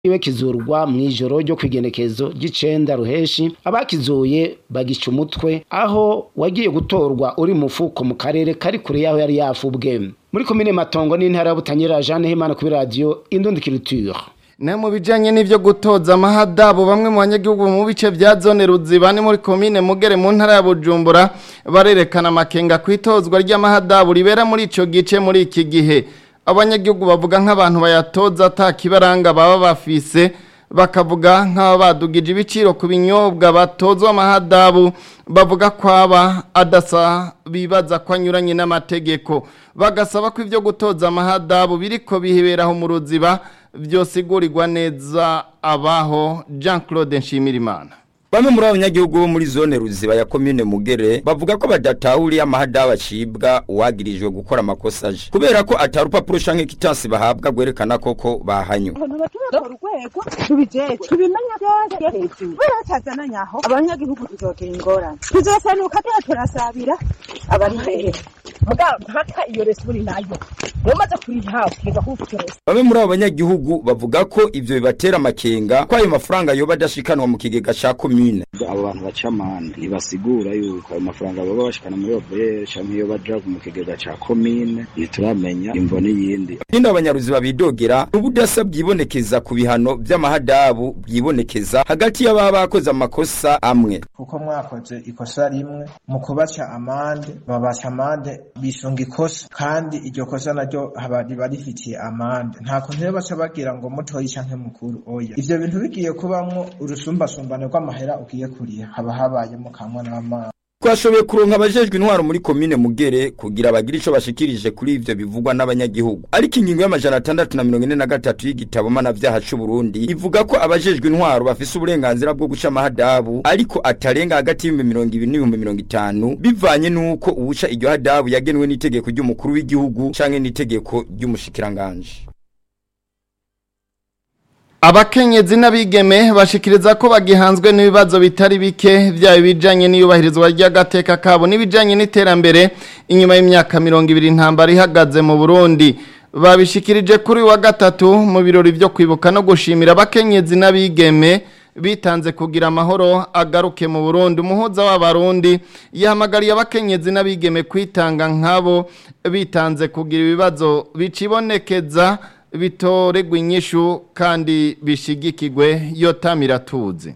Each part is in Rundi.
iwe kizurwa mw'ijoro ryo kw'igenekezo ry'icenda ruheshi abakizuye bagica umutwe aho wagiye gutorwa uri mufuko mu karere kari kure yaho yari yafubwe muri komine matongo n'intara ya butanyerera Jeanne Himana kuri radio Indundi Culture Ne mu bijanye n'ivyo gutoza amahadabu bamwe mu banyagihugu mu bice vya zone ruziba ni muri komine mugere mu ntara ya Bujumbura barerekana amakenga kwitozwa ry'amahadabu ribera muri ico gice muri iki gihe abanyagihugu bavuga nk'abantu bayatoza atakibaranga baba bafise bakavuga nk'aba badugije ibiciro ku binyobwa batozwa amahadabu bavuga ko aba adasa bibaza ko anyuranye n'amategeko bagasaba ko ivyo gutoza amahadabu biriko biheberaho mu ruziba vyosigurirwa neza abaho Jean Claude Nshimirimana Bamwe muri abanyagihugu bo muri zone ruziba ya komine Mugere bavuga ko badatahuriye amahadabu acibwa uwagirijwe gukora amakosa aje kubera ko atari urupapuro canke kitansi bahabwa gwerekana koko bahanywe urwego tubijejwe tubimenya byose hejuru baratazananye aho abanyagihugu tuzogira ingorane tuzosenuka tuba turasabira abari hehe mugabo mpaka iyo resiburi nayo umaze kuriha ukiga kuwuturesa Bamwe muri abo banyagihugu bavuga ko ivyo bibatera amakenga ko ayo mafaranga yoba adashikanwa mu kigega ca komine abo bantu baca amande ntibasigura yuko ayo mafaranga baba bashikana muri obere canke iyo baja mu kigega ca komine ntituramenya imvo n'iyindi Ikindi abanyaruziba bidogera ubudasa bwibonekeza ku bihano vy'amahadabu bwibonekeza hagati y'ababa bakoze amakosa amwe kuko mwakoze ikosa rimwe mu kubaca amande babaca amande bisunga ikosa kandi iryo kosa naryo haba riba rifitiye amande nta kuntu rero baca bagira ngo mutoyi canke mukuru oya ivyo bintu bigiye kubamwo urusumbasumbane rw'amahera ugiye kuriha haba habayemo kamwe n'amazi Twashoboye kuronka abajejwe intwaro muri komine Mugere kugira bagire ico bashikirije kuri ivyo bivugwa n'abanyagihugu. Ariko ingingo y'amajana atandatu na mirongo ine na gatatu y'igitabo mpanavyaha c'u Burundi ivuga ko abajejwe intwaro bafise uburenganzira bwo guca amahadabu ariko atarenga hagati y'ibihumbi mirongo ibiri n'ibihumbi mirongo itanu bivanye n'uko uwuca iryo hadabu yagenwe n'itegeko ry'umukuru w'igihugu canke n'itegeko ry'umushikiranganji. Abakenyezi n'abigeme bashikiriza ko bagihanzwe n'ibibazo bitari bike byaba ibijanye n'iyubahirizwa ry'agateka kabo n'ibijanye n'iterambere inyuma y'imyaka mirongo ibiri intambara ihagaze mu Burundi babishikirije kuri wa gatatu mu birori byo kwibuka no gushimira abakenyezi n'abigeme bitanze kugira amahoro agaruke mu Burundi umuhuza w'abarundi yahamagariye abakenyezi n'abigeme kwitanga nkabo bitanze kugira ibibazo bicibonekeza bitoregwa inyishu kandi bishigikigwe yotamira tuzi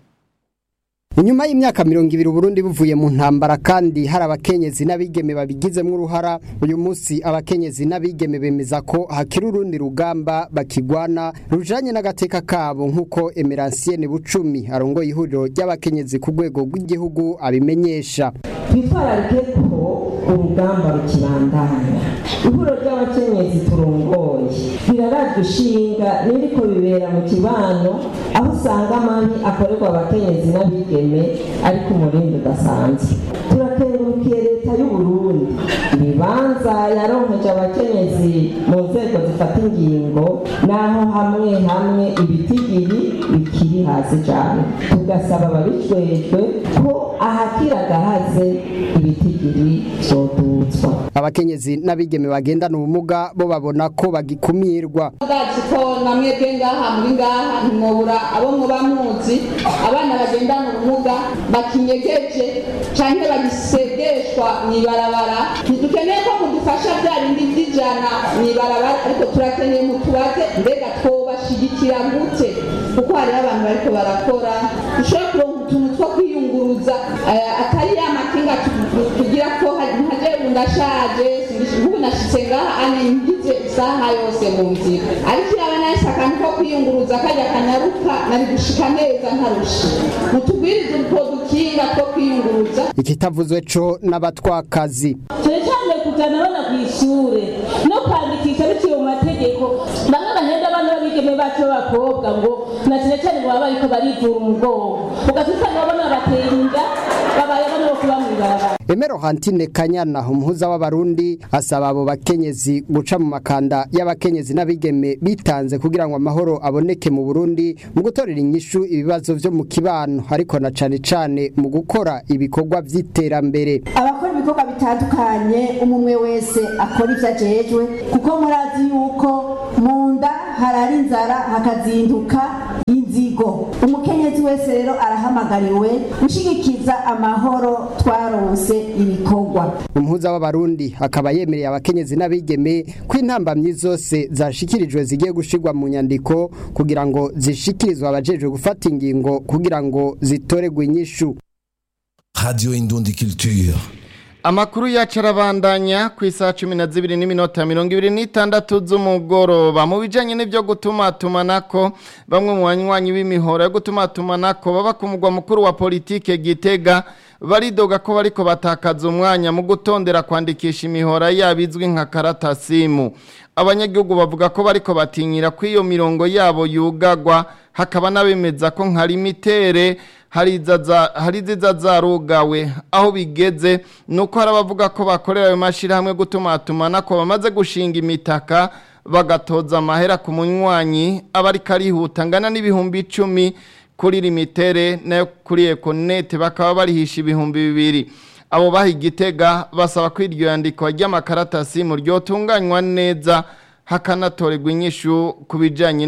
Inyuma y'imyaka mirongo ibiri Burundi buvuye mu ntambara kandi hari abakenyezi n'abigeme babigizemo uruhara uyu munsi abakenyezi n'abigeme bemeza ko hakiri urundi rugamba bakigwana rujanye n'agateka kabo nk'uko Emeransiene Bucumi arongoye ihuriro ry'abakenyezi ku rwego rw'igihugu abimenyesha twitwararike ko urugamba rukibandanya ihuriro ry'abakenyezi turongoye birarajwe ishinga n'ibiriko bibera mu kibano aho usanga amabi akorerwa abakenyezi n'abigeme ariko umurindi udasanzwe turakengurukiye leta y'u Burundi ibibanza yaronkeje abakenyezi mu nzego zifata ingingo naho hamwe hamwe ibitigiri bikiri hasi cyane tugasaba ababijwejwe ko ahakira gahaze ibitigiri vyodutswa abakenyezi n'abigeme bagendana ubumuga bo babona ko bagikumirwa bwacu ko namwebwe ngaha muri ngaha ntimwobura abo muba muzi abana bagendana ubumuga bakinyegeje canke bagisegeshwa mw'ibarabara ntidukeneye ko mudufasha bya bindi vy'ijana mw'ibarabara ariko turakeneye mutubaze mbega twobashigikira gute kuko hariho abantu bariko barakora dushobora kuronka utuntu two kwiyunguruza eh, atari ya makinga tu- tugira ko nkaje ndashaje ubu nashitse ngaha ane ngize isaha yose mu nzira ariko iraba nahise akantu ko kwiyunguruza kajya kanyaruka nari gushika neza ntarusha mutugwirize utwo dukinga two kwiyunguruza ikitavuzwe co n'abatwakazi cyane cyane kujyana abana ku ishuri no kwandikisha biciye mu mategeko bamwe bahenda abana b'abigeme bacu b'abakobwa ngo na cyane cyane ngo baba bariko barivura umugongo ugaca usanga abana bateye inda babaye abana bo kuba mw'ibarabara Emero Hantine Kanyana umuhuza w'abarundi asaba abo bakenyezi guca mu makanda y'abakenyezi n'abigeme bitanze kugira ngo amahoro aboneke mu Burundi mu gutorera inyishu ibibazo vyo mu kibano ariko na cane cane mu gukora ibikorwa vy'iterambere abakora ibikorwa bitandukanye umwe wese akora ivyo ajejwe kuko murazi yuko mu nda harara inzara hakazinduka wese rero arahamagariwe gushigikiza amahoro twaronse ibikorwa umuhuza w'abarundi akaba yemereye abakenyezi n'abigeme ko intambamyi zose zashikirijwe zigiye gushirwa mu nyandiko kugira ngo zishikirizwe abajejwe gufata ingingo kugira ngo zitoregwe inyishu Radio Indundi Culture. Amakuru yacu arabandanya ku isaha cumi na zibiri n'iminota mirongo ibiri n'itandatu z'umugoroba mu bijyanye n'ibyo gutumatumanako bamwe mu banywanyi b'imihoro yo gutumatumanako baba ku mugwa mukuru wa politike gitega baridoga ko bariko batakaza umwanya mu gutondera kwandikisha imihora yabo izwi nka karatasimu abanyagihugu bavuga ko bariko batinyira ko iyo mirongo yabo yugagwa hakaba n'abemeza ko nka limitere hari iziza zarugawe aho bigeze ni uko hari abavuga ko bakorera ayo mashyirahamwe gutumatuma ko bamaze gushinga imitaka bagatoza amahera ku munywanyi aba ariko arihuta angana n'ibihumbi icumi kuri limitere nayo kuri ekonete bakaba barihisha ibihumbi bibiri abo baha igitega basaba ko iryo yandikwa ry'amakaratasi mu ryotunganywa neza hakanatorerwa inyishu ku bijyanye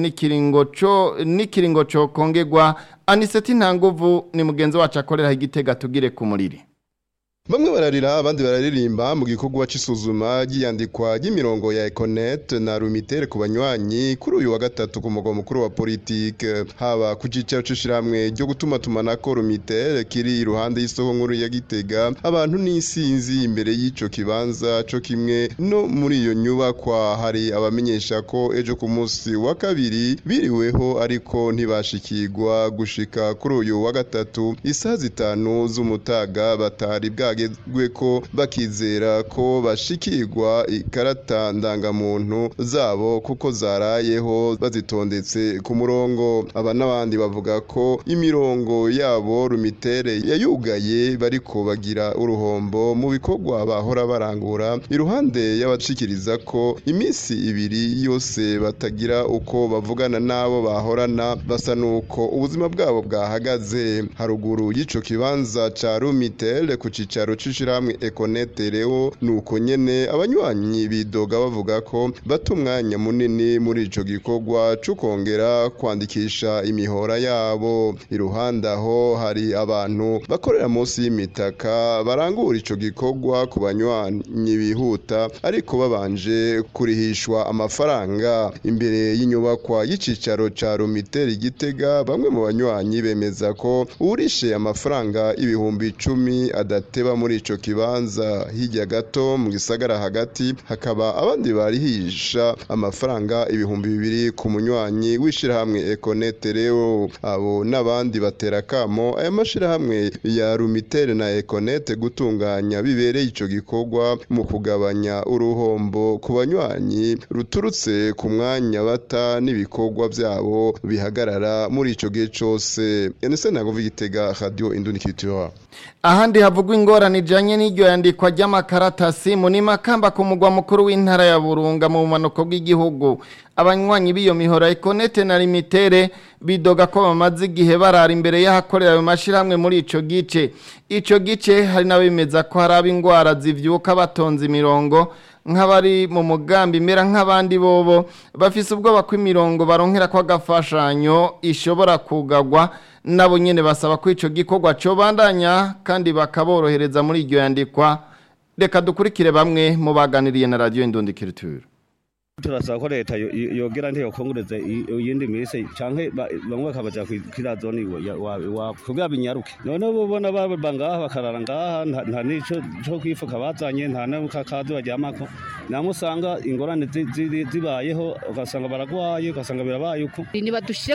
n'ikiringo cyo kongegwa aniseti ntanguvu ni mugenzi wacu akorera igitega tugire ku muriri Bamwe bararira abandi bararirimba mu gikorwa c'isuzuma ry'iyandikwa ry'imirongo ya Econet na Rumitere ku banywanyi kuri uyu wa gatatu ku mugwa mukuru wa politique haba ku cicaro c'ishiramwe ryo gutuma tumanako Rumitere kiri iruhande y'isoko nkuru ya Gitega abantu n'isinzi imbere y'ico kibanza co kimwe no muri iyo nyubakwa hari abamenyesha ko ejo ku munsi wa kabiri biriweho ariko ntibashikirwa gushika kuri uyu wa gatatu isaha zitanu z'umutaga batari bwa bagezwe ko bakizera ko bashikirwa ikarata ndangamuntu zabo kuko zarayeho bazitondetse ku murongo aba n'abandi bavuga ko imirongo yabo rumitere yayugaye bariko bagira uruhombo mu bikorwa bahora barangura iruhande y'abashikiriza ko iminsi ibiri yose batagira uko bavugana n'abo bahorana basa nuko ubuzima bwabo bwahagaze haruguru y'ico kibanza ca rumitere ku cicaro cyicaro c'ishirahamwe Econete rero nuko nyene abanywanyi bidoga bavuga ko bata umwanya munini muri ico gikorwa co kongera kwandikisha imihora yabo iruhande aho hari abantu bakorera munsi y'imitaka barangura ico gikorwa ku banywanyi bihuta ariko babanje kurihishwa amafaranga imbere y'inyubakwa y'icicaro ca Romiteri Gitega bamwe mu banywanyi bemeza ko urishe amafaranga ibihumbi icumi adateba muri ico kibanza hirya gato mu gisagara hagati hakaba abandi barihisha amafaranga ibihumbi bibiri ku munywanyi w'ishirahamwe Econete rero abo n'abandi batera kamo aya mashirahamwe ya Rumitere na Econete gutunganya bibereye ico gikorwa mu kugabanya uruhombo ku banywanyi ruturutse ku mwanya bata n'ibikorwa byabo bihagarara muri ico gihe cose Enese nagovi gitega radio Indundi Culture ahandi havugwa ingorane ijanye n'iryo yandikwa ry'amakaratasi mu ni makamba ku mugwa mukuru w'intara ya Burunga mu bumanuko bw'igihugu abanywanyi b'iyo mihora Econete na Limitere bidoga ko bamaze igihe barara imbere y'ahakorera ayo mashirahamwe muri ico gice ico gice hari n'abemeza ko hari ab'ingwara zivyuka batonze imirongo nk'abari mu mugambi mera nk'abandi bobo bafise ubwoba ko imirongo baronkera ko agafashanyo ishobora kugagwa nabo nyene basaba ko ico gikorwa cyo bandanya kandi bakaborohereza muri iryo yandikwa reka dukurikire bamwe mu baganiriye na radio Indundi Culture turasaba ko leta yogera ntiyo kongureze iyindi minsi canke bamwe bakabaja kwira zone iwabo kugira binyaruke none ubona baba ngaha bakarara ngaha nta nico co kwifuka bazanye nta n'akakazi baryamako namwe usanga ingorane zibayeho ugasanga baragwaye ugasanga birabaye uko nibadushire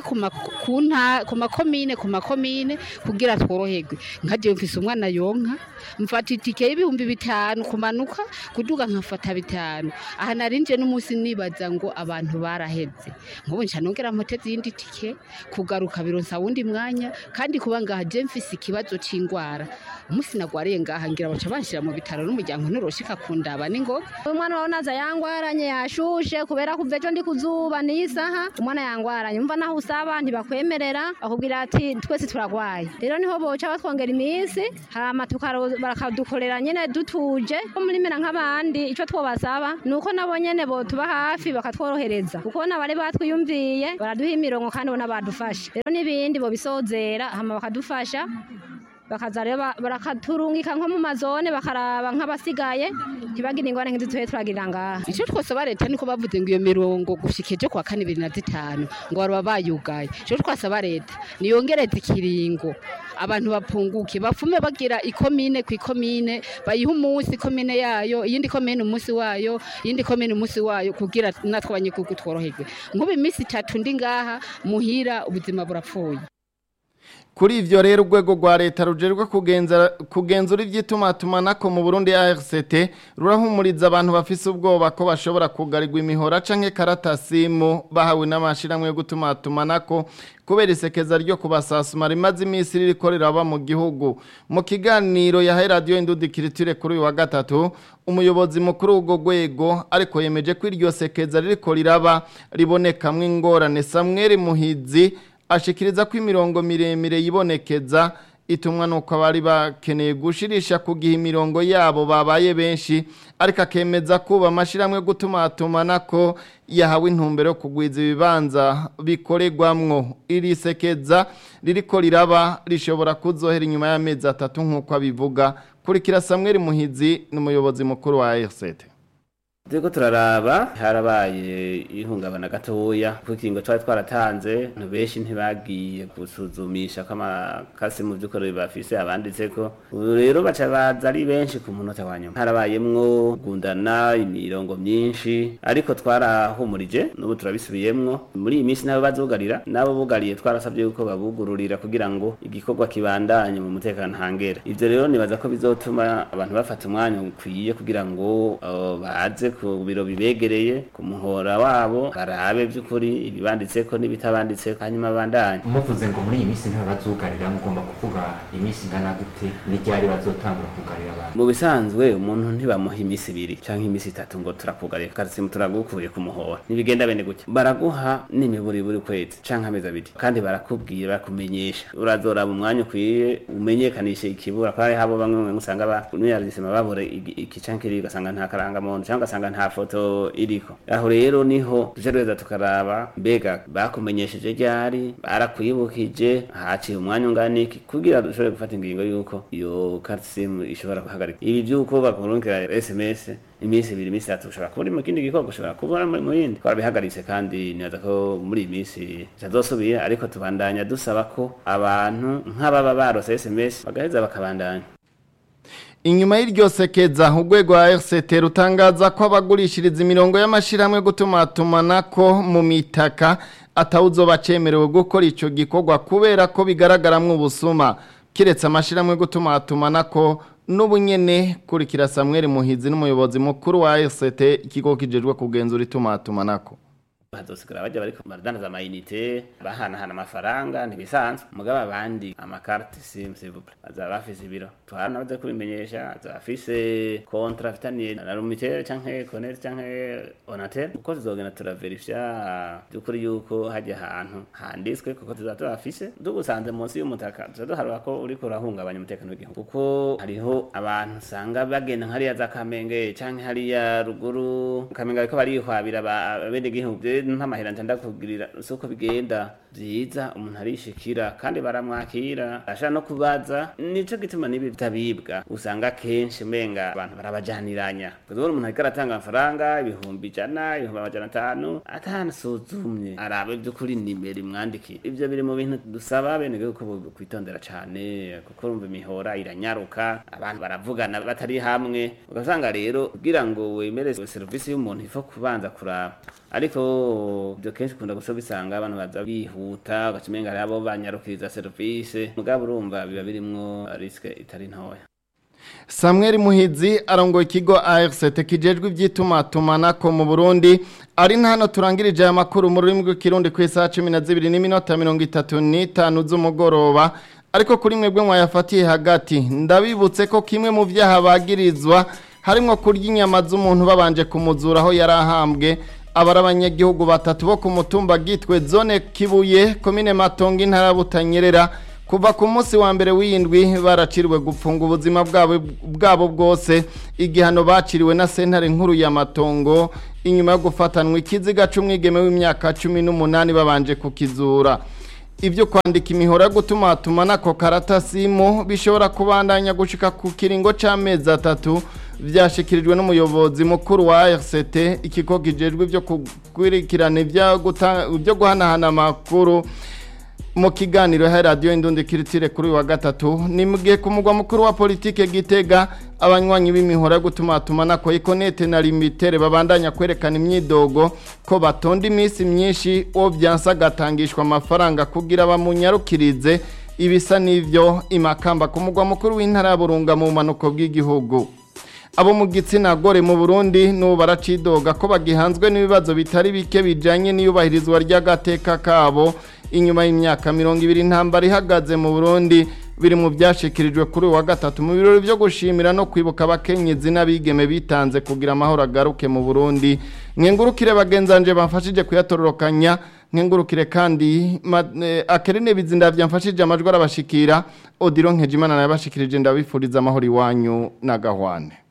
ku makomine ku makomine kugira tworoherwe nka jewe mfise umwana yonka mfata itike y'ibihumbi bitanu kumanuka kuduga nkafata bitanu aha narinje n'umunsi nibaza ngo abantu baraheze nk'ubu nca nongera mpoteze iyindi tike kugaruka bironsa wundi mwanya kandi kuba ngaha je mfise ikibazo c'ingwara umunsi nagwariye ngaha ngira baca banshira mu bitaro n'umuryango nturoshika kundaba n'ingoga umwana wawe naza yangwaranye yashushe kubera kuva ejo ndi kuzuba niyi saha umwana yangwaranye umva naho usaba ntibakwemerera bakubwira ati twese turagwaye rero niho boca batwongera iminsi hama bakadukorera nyene dutuje ko muri mera nk'abandi ico twobasaba nuko nabo nyene botuba hafi bakatworohereza kuko nabari batwiyumviye baraduha imirongo kandi ubona badufasha rero n'ibindi bobisozera hama bakadufasha bakaza rero ba- barakaturungika nko mu mazone bakaraba nk'abasigaye ntibagire ingorane nk'izi tuhe turagirira ngaha icyo twasaba leta niko bavuze ngo iyo mirongo gushika ejo kwa kane bibiri na zitanu ngo baba bayugaye icyo twasaba leta niyongereze ikiringo abantu bapunguke bafume bagira ikomine ku ikomine bayiha umunsi ikomine yayo iyindi komine umunsi wayo iyindi komine umunsi wayo kugira natwe abanyagihugu tworoherwe nk'ubu iminsi itatu ndi ngaha muhira ubuzima burapfuye Kuri ivyo rero urwego rwa leta rujerwe kugenza kugenzura ivy'itumatumanako mu Burundi ARCT rurahumuriza abantu bafise ubwoba ko bashobora kugarirwa imihora canke karatasimu bahawe n'amashiramwe yo gutumatumanako kubera isekeza ryo kubasasuma rimaze iminsi ririko riraba mu gihugu mu kiganiro yahaye radio indudikiriture kuri uyu wa gatatu umuyobozi mukuru w'urwo rwego ariko yemeje ko iryo sekeza ririko riraba ribonekamwo ingorane Samuel Muhizi ashikiriza ko imirongo miremire yibonekeza itumwa nuko abari bakeneye gushirisha kugiha imirongo yabo babaye benshi ariko akemeza kuba amashiramwe gutumatumanako yahawe intumbero yo kugwiza ibibanza bikoregwamwo iri sekeza ririko riraba rishobora kuzohera inyuma y'amezi atatu nk'uko abivuga kurikira Samuel Muhizi n'umuyobozi mukuru wa RCT Turiko turaraba harabaye ihungabana gatoya kuko ikingo twari twaratanze abantu benshi ntibagiye gusuzumisha ko amakasi mu by'ukuri bafise abanditseko ubu rero baca baza ari benshi ku munota wa nyuma harabayemwo gundana imirongo myinshi ariko twarahumurije n'ubu turabisubiyemwo muri iyi minsi nabo bazugarira nabo bugariye twarasabye yuko babugururira kugira ngo igikorwa kibandanye mu mutekano ntangere ivyo rero nibaza ko bizotuma abantu bafata umwanya ukwiye kugira ngo uh, baze ku biro bibegereye ku muhora wabo barabe by'ukuri ibibanditseko n'ibitabanditseko hanyuma bandanye muvuze ngo muri iyi minsi ntabwo bazugarira mugomba kuvuga iminsi ingana gute n'iryari bazotangura kugarira abantu mu bisanzwe umuntu ntibamuha iminsi ibiri canke iminsi itatu ngo turakugariye karisimu turagukuye ku muhora ntibigenda bene gutya baraguha n'imiburi buri kwezi canke amezi abiri kandi barakubwira barakumenyesha urazoraba umwanya ukwiye umenyekanishe ikibura kandi habo bamwe bamwe usanga ba nuyazisema babure igi- iki canke kiri ugasanga nta karangamuntu canke ugasanga nta foto iriko aho rero niho tuje reza tukaraba mbega bakumenyesheje ryari barakwibukije haciye umwanya ungana iki kugira dushobore gufata ingingo yuko iyo karisimu ishobora guhagarika ibi by'uko bakurungikira sms iminsi ibiri iminsi itatu ushobora kuba uri mu kindi gikorwa ushobora kuba uri mu yindi twarabihagaritse kandi nibaza ko muri iyi minsi bitazosubira ariko tubandanya dusaba ko abantu nk'ababa barose sms bagaheza bakabandanya Inyuma y'iryo sekeza urwego rwa RCT rutangaza ko abagurishiriza imirongo y'amashiramwe gutumatumanako mu mitaka atawuzoba cemerewe gukora ico gikorwa kubera ko bigaragaramwo ubusuma kiretse amashiramwe gutumatumanako n'ubunyene kurikira Samuel Muhizi n'umuyobozi mukuru wa RCT ikigo kijejwe kugenzura itumatumanako hazosigara bajya bariko baradandaza amayinite bahanahana amafaranga ntibisanzwe mugabo abandi amakarite simu sivuple bazaba bafise ibiro tuhana baze kubimenyesha azaba afise kontra afitaniye na rumitere canke konete canke onatere uko tuzogenda turaverifya by'ukuri yuko hajya ahantu handitswe kuko tuzaba tubafise dugusanze munsi y'umutaka tuza duharura ko uriko urahungabanya umutekano w'igihugu kuko hariho abantu usanga bagenda nk'hariya za kamenge canke hariya ruguru kamenge bariko barihwabira abenegihugu ntamahera ntanda kubwirira uko bigenda byiza umuntu arishikira kandi baramwakira ashaka no kubaza nico gituma nibi bitabibwa usanga kenshi menga abantu barabajaniranya kuko umuntu ariko aratanga amafaranga ibihumbi ijana ibihumbi amajana atanu atanasuzumye arabe by'ukuri nimero imwandikiye ivyo biri mu bintu dusaba bene ko kwitondera cane kuko urumva imihora iranyaruka abantu baravugana batari hamwe ugasanga rero kugira ngo wemere serivisi y'umuntu ifo kubanza kuraba ariko ibyo kenshi ukunda gusa bisanga abantu baza bihuta ugacimenga hari abo banyarukiriza serivisi mugabo urumva biba birimwo risike itari ntoya Samuel Muhizi arongoye ikigo ARCT kijejwe ivy'itumatumanako mu Burundi ari hano turangirije aya makuru mu rurimi rw'ikirundi ku isaha 12 n'iminota 35 z'umugoroba ariko kuri mwebwe mwayafatiye hagati ndabibutse ko kimwe mu vyaha bagirizwa harimo kurya inyama z'umuntu babanje kumuzura aho yarahambwe abari abanyagihugu batatu bo ku mutumba gitwe zone kibuye komine matongo intara butanyerera kuva ku munsi wa mbere w'indwi baraciriwe gupfunga ubuzima bwabo bwabo bwose igihano baciriwe na sentare nkuru ya matongo inyuma yo gufatanwa ikiziga c'umwigeme w'imyaka cumi n'umunani babanje kukizura ibyo kwandika imihora yo gutumatuma n'ako karatasimu bishobora kubandanya gushika ku kiringo c'amezi atatu byashyikirijwe n'umuyobozi mukuru wa RCT ikigo kijejwe ibyo gukurikirana ibyo guhanahana amakuru mu kiganiro ha radiyo indundi kiritire kuri uyu wa gatatu ni mu gihe ku mugwa mukuru wa politike gitega abanywanyi b'imihora yo gutumatuma na koyikonete na limitere babandanya kwerekana imyidogo ko batonda iminsi myinshi uwo byansa agatangishwa amafaranga kugira bamunyarukirize ibisa n'ibyo imakamba ku mugwa mukuru w'intara ya burunga mu bumanuko bw'igihugu abo mu gitsina gore mu burundi n'ubu baracidoga ko bagihanzwe n'ibibazo bitari bike bijyanye n'iyubahirizwa ry'agateka kabo inyuma y'imyaka mirongo ibiri intambara ihagaze mu burundi biri mu byashyikirijwe kuri uyu wa gatatu mu birori byo gushimira no kwibuka abakenyezi n'abigeme bitanze kugira amahoro agaruke mu burundi mwengurukire bagenzanje bamfashije kuyatororokanya nkengurukire kandi akerene bizinda byamfashije amajwi arabashikira odiro nkejimana nayabashikirije ndabifuriza amahoro iwanyu n'agahwane